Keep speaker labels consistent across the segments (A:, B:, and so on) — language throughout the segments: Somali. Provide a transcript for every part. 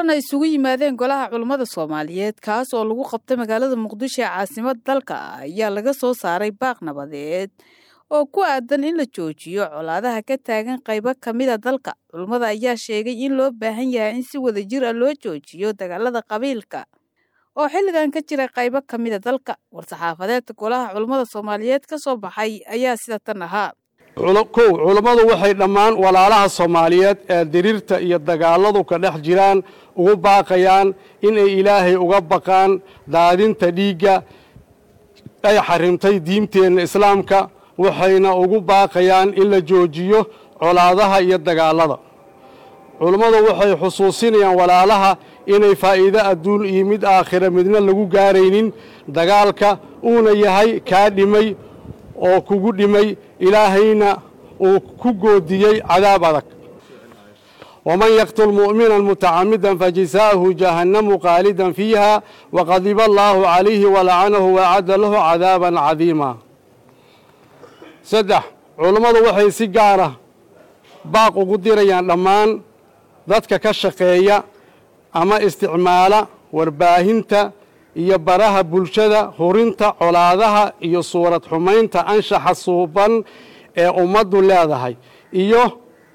A: kulan ay isugu yimaadeen golaha culummada soomaaliyeed kaas oo lagu qabtay magaalada muqdisho ee caasimad dalka ayaa laga soo saaray baaq nabadeed oo ku aadan in la joojiyo colaadaha ka taagan qaybo ka mida dalka culummada ayaa sheegay in loo baahan yahay in si wadajir ah loo joojiyo dagaalada qabiilka oo xilligan ka jira qaybo ka mida dalka war-saxaafadeedka golaha culummada soomaaliyeed ka soo baxay ayaa sida tan ahaa
B: kow culummadu waxay dhammaan walaalaha soomaaliyeed ee diriirta iyo dagaaladu ka dhex jiraan ugu baaqayaan inay ilaahay uga baqaan daadinta dhiigga ay xarimtay diinteenna islaamka waxayna ugu baaqayaan in la joojiyo colaadaha iyo dagaalada culummadu waxay xusuusinayaan walaalaha inay faa'iido adduun iyo mid aakhira midna lagu gaaraynin dagaalka uuna yahay kaa dhimay oo kugu dhimay ilaahayna uu ku goodiyey cadaab adag waman yaqtul mu'minan mutacamidan fajisaa'ahu jahannamu qaalidan fiiha waqadiba allaahu calayhi walacanahu waacadda lahu cadaaban cadiima saddex culummadu waxay si gaara baaq ugu dirayaan dhammaan dadka ka shaqeeya ama isticmaala warbaahinta iyo baraha bulshada hurinta colaadaha iyo suurad xumaynta anshaxa suuban ee ummaddu leedahay iyo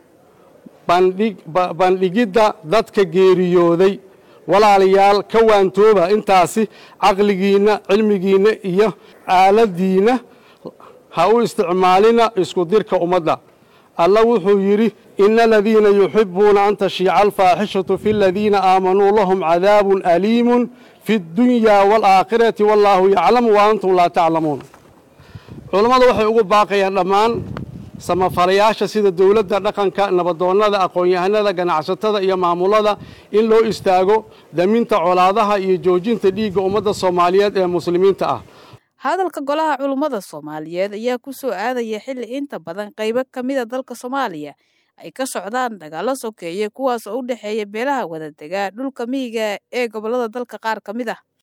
B: bandhigidda dadka geeriyooday walaalayaal ka waantooba intaasi caqligiinna cilmigiinna iyo aaladiinna ha u isticmaalina isku dirka ummadda alla wuxuu yidhi ina aladiina yuxibuuna an tashiica alfaaxishatu fi aladiina aamanuu lahum cadaabun aliimun fi اdunyaa wاlaakhirati wallaahu yaclamu wa antum laa taclamuun culammadu waxay ugu baaqayaan dhammaan samafalayaasha sida dowladda dhaqanka nabadoonnada aqoon-yahanada ganacsatada iyo maamulada in loo istaago daminta colaadaha iyo joojinta dhiigga ummadda soomaaliyeed ee muslimiinta ah
A: hadalka golaha culummada soomaaliyeed ayaa ku soo aadaya xilli inta badan qaybo ka mida dalka soomaaliya ay ka socdaan dagaallo sokeeye kuwaas oo u dhexeeya beelaha wadadegaa dhulka miyiga ee gobollada dalka qaar ka mid ah